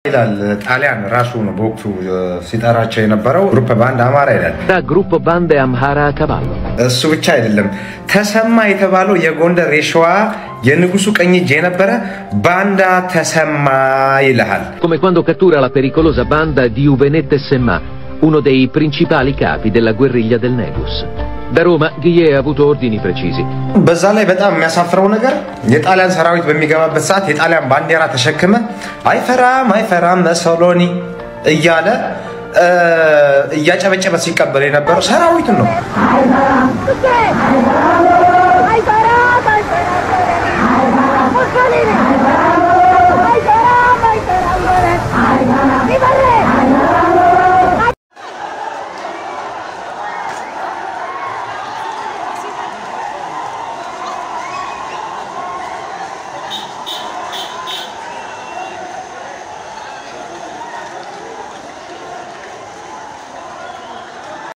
ይላል ጣሊያን ራሱ ነው በወቅቱ ሲጠራቸው የነበረው ግሩፕ ባንድ አማራ ይላል። Gruppo bande Amhara a cavallo. እሱ ብቻ አይደለም። ተሰማ የተባለው የጎንደር የሸዋ የንጉሱ ቀኝ እጅ የነበረ ባንዳ ተሰማ ይልሃል። Come quando cattura la pericolosa banda di Uvenette Semma, uno dei principali capi della guerriglia del Negus. Da Roma Ghie ha avuto ordini precisi. በዛ ላይ በጣም የሚያሳፍረው ነገር የጣሊያን ሰራዊት በሚገባበት ሰዓት የጣሊያን ባንዲራ ተሸክመ አይፈራም አይፈራም መሰሎኒ እያለ እ፣ እያጨበጨበ ሲቀበል የነበረው ሰራዊቱን ነው።